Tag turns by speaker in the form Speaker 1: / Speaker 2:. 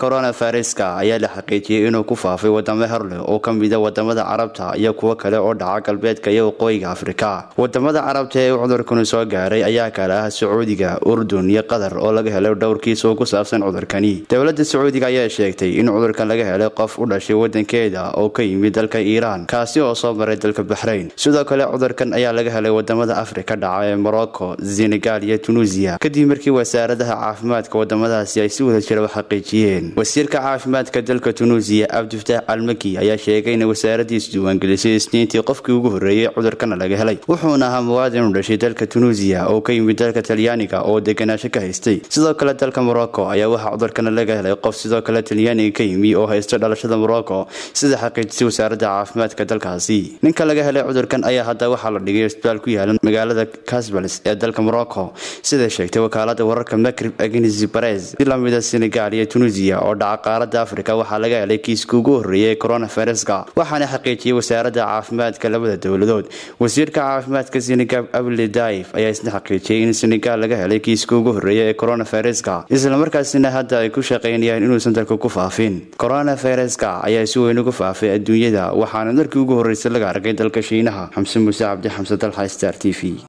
Speaker 1: coronaviruska ayaa la xaqiijiyey inuu ku faafay wadamo hor leh oo ka mida wadamada carabta iyo kuwo kale oo dhaca galbeedka iyo waqooyiga afrika wadamada carabta ee uu cudurkani soo gaaray ayaa kale ah sacuudiga urdun iyo qatar oo laga helay dhowrkiis oo ku saabsan cudurkani dowladda sacuudiga ayaa sheegtay in cudurkan laga helay qof u dhashay wadankeeda oo ka yimid dalka iiraan kaasi oo soo maray dalka baxrayn sidoo kale cudurkan ayaa laga helay wadamada afrika dhaca ee morocco senegal iyo tunuusiya kadib markii wasaaradaha caafimaadka wadamadaasi ay si wada jira u xaqiijiyeen wasiirka caafimaadka dalka tunuusiya cabdifataax almaki ayaa sheegay inay wasaaradiisu diiwaangelisay isniintii qofkii ugu horreeyey cudurkana laga helay wuxuuna ahaa muwaadin u dhashay dalka tunuusiya oo ka yimid dalka talyaaniga oo deganaasho ka haystay sidoo kale dalka morocco ayaa waxaa cudurkana laga helay qof sidoo kale talyaaniga ka yimi oo haysta dhalashada morocco sida xaqiijisay wasaaradda caafimaadka dalkaasi ninka laga helay cudurkan ayaa hadda waxaa la dhigay isbitaal ku yaala magaalada casbals ee dalka morocco sida sheegtay wakaalada wararka makrib agenisi bares si lamida senegal iyo tunisiya oo dhaca qaaradda afrika waxaa laga helay kiiska ugu horreeyay coronaviruska waxaana xaqiijiyey wasaaradda caafimaadka labada dowladood wasiirka caafimaadka senegal abli daif ayaa isna xaqiijiyey in senegal laga helay kiiska ugu horreeya ee coronaviruska islamarkaasina hadda ay ku shaqaynayaan inuusan dalka ku faafin coronaviruska ayaa si weyn ugu faafay adduunyada waxaana markii ugu horreysay laga arkay dalka shiinaha xamse muuse cabdi xamse dalxa star t v